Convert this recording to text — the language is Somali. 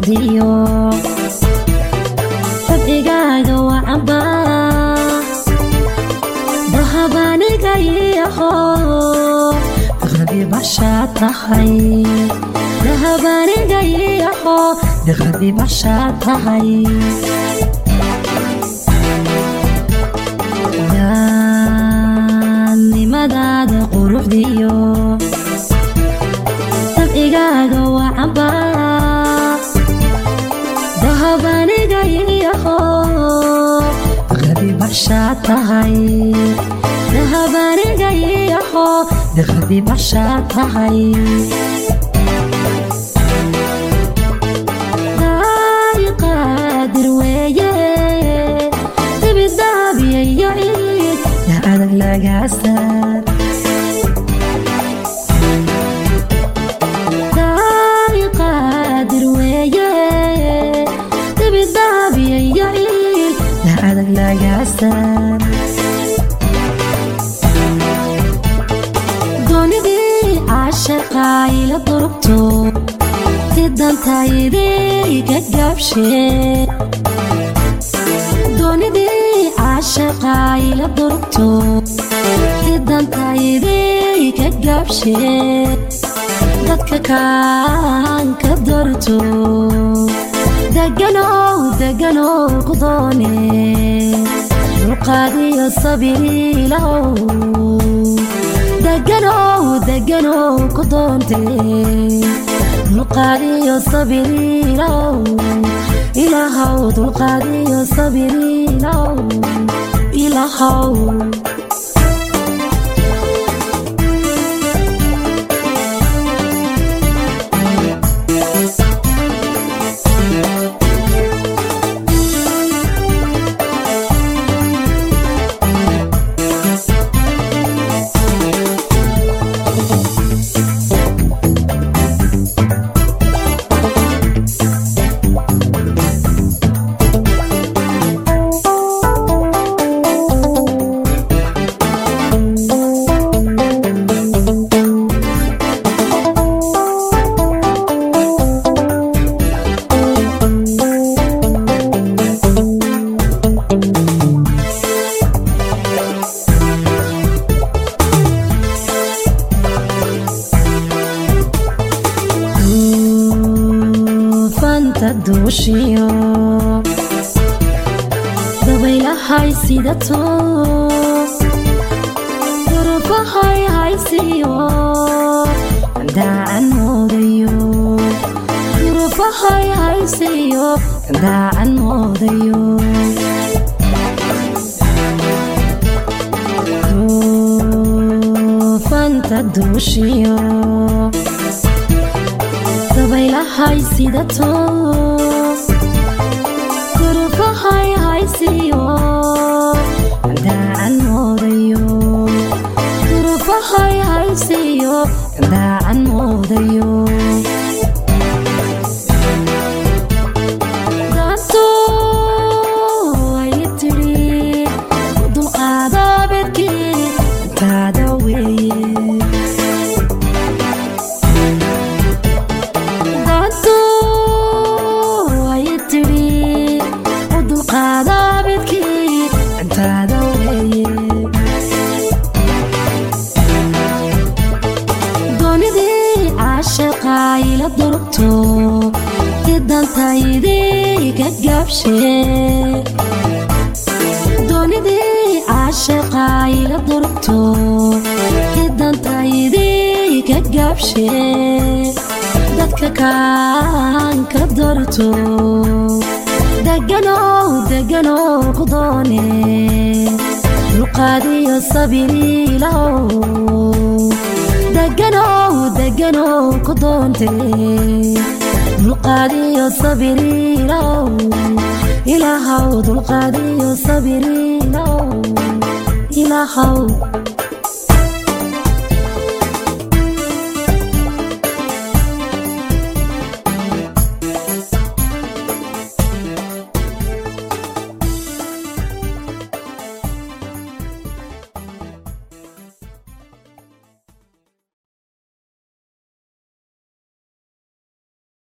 quruxdiyo dabcigaaga wacamba dahabaniga iyaho biqrabi bashaad tahay dahabaniga iyaho biqrabi bashaad tahay daannimadaada quruxdiyo dabcigaaga wacamba dahabaniga iyaho biqrabi bashaad tahay dahabaniga iyaho biqrabi bashaad tahay qaadir weeye dibidaabiyayo ciid yaa adag lagaasar qaadir weeye dibidaabiyayo ciid yaa adag lagaasar doonidii caashaqaayla durugto tidantaydi ka gaabshe doonidii caashaqaayla durugto tidantaydi ka gaabshe dadka kaan ka dorto deganow deganow ku doone dulqaadiyo sabiriilahow deganow deganow ku doonte dulqaadiyo sabiriilahow ilaahow dulqaadiyo sabiriilahow ilaahow fanta duushiyo dabaylahay sidato durufahay haysiyo daacan moodayo durufahay haysiyo daacan moodayo fanta duushiyo dabaylahay sidato durufahay haysiyo daacan moodayo durufahay haysiyo daacan moodayo daanto ay tidhi dulqaada bedkii intaada weeye daanto ay tidhi u dulqaada bedkii intaada weeye doonidii caashaqaayla durugto tidantaydi ka gaabshe doonidii caashaqaayla durugto tidantaydi ka gaabshe dadka kaan ka dorto deganow deganow ku doone dulqaadiyo sabiriilahow deganow deganow ku doonte dulqaadiyo sabiriilahow ilaahow dulqaadiyo sabiriilahow ilaahow